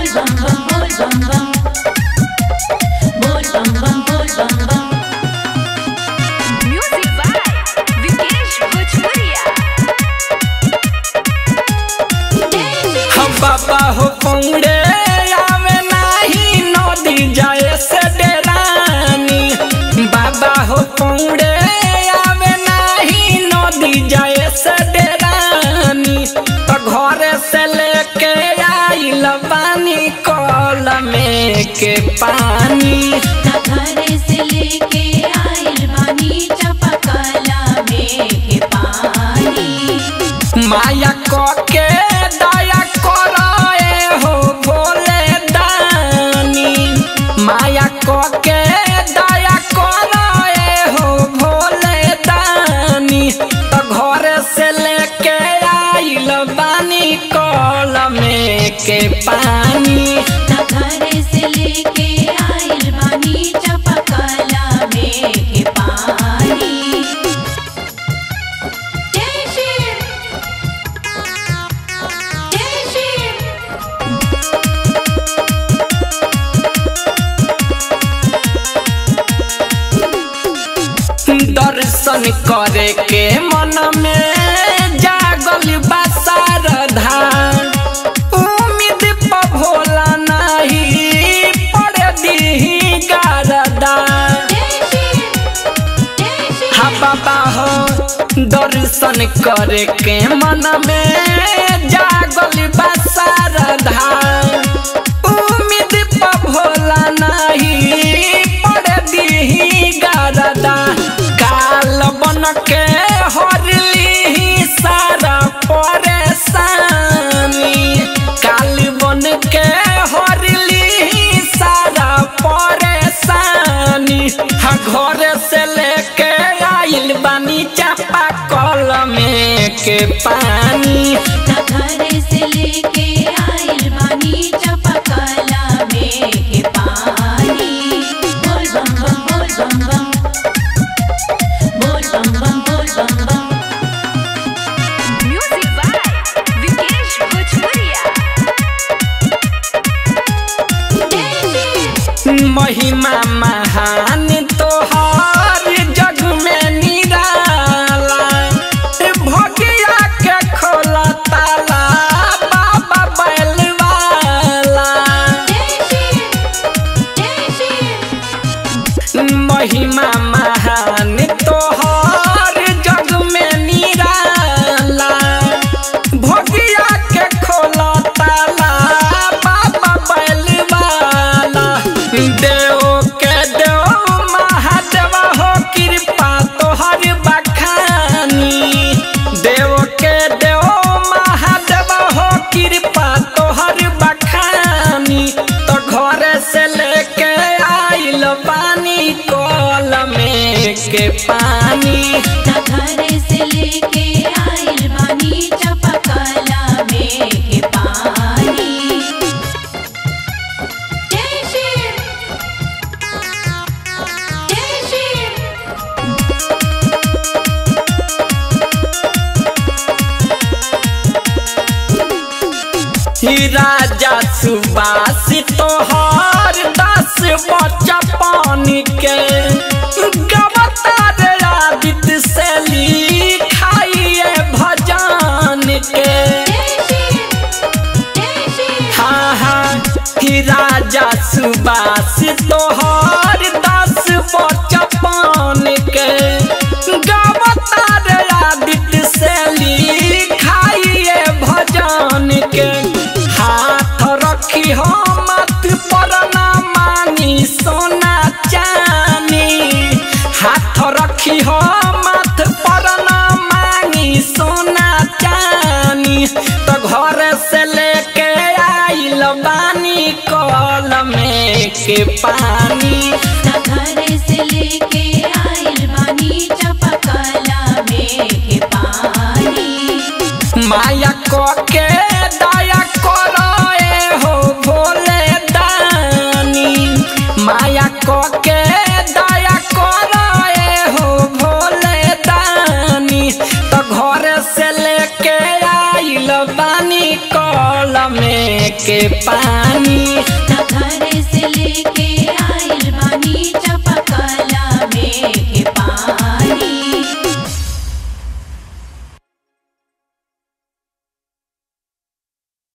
बोल बम बम बोल बम बम बोल बम बम बोल बम बम Music by Vikesh Bhojpuria. हम बाबा हो पौड़े आवे नाही नदी जाए से डेरानी बाबा हो पौड़े आवे नाही नदी जाए से डेरानी तो घरे से लेके आइल बानी कल में के पानी ना घरे से लेके आइल बानी चपकला में के पानी माया क के दया करे हो भोले दानी माया क के दया करे हो भोले दानी तो घर से लेके आइल बानी कल में के पानी ना घरे से लेके आइल बानी चपकला में के पानी जय शिव जय शिव दर्शन करे के मन में जागल बसारधा उम्मीद प भोला नहीं पड़ दी गारदा जय शिव जय शिव हा बाबा हो दर्शन करे के मन में जागल बसारधा उम्मीद प भोला नहीं पड़ दी गारदा काल बन के हरली सारा परेशानी काल बन के हरली सारा परेशानी हा घर से लेके आइल बानी चापा कल में के पानी ना घरे से लेके आइल बानी चपकला में के पानी बोल बम बम बोल बम बम बोल बम बम बोल बम बम Music by Vikesh Bhojpuria. जय शिव महिमा महान तोहार जग में निराला भगिया के खोला ताला बाबा बैलवाला जय शिव जय शिव महिमा महान तोहार जग में निराला भगिया के खोला ताला बाबा बैलवाला देव के देव महादेव हो कृपा तोहर बखानी देव के देव महादेव हो कृपा तोहर बखानी तो घर से लेके आइल पानी कल में के पानी ना घरे से लेके आइल बानी चपकला में के पानी जय शिव जय शिव ही राजा सुबास तोहर दस बच्चा पानी के गवतार आदित्य से लिखाइए भजन के जय शिव जय शिव हाँ हाँ ही राजा सुबास तोहर दस बच्चा पानी के गवतार आदित्य से लिखाइए भजन के हाथ रखी हो मत पर ना मानी सोना चानी हाथ रखी हो मत पर ना मांगी सोना चानी तो घर से लेके आइल बानी कल में के पानी ना घरे से लेके आइल बानी चपकला में के पानी माया क के दया करे हो भोले दानी माया क के दया करे हो भोले दानी तो घर से लेके आइल बानी कल में के पानी न घर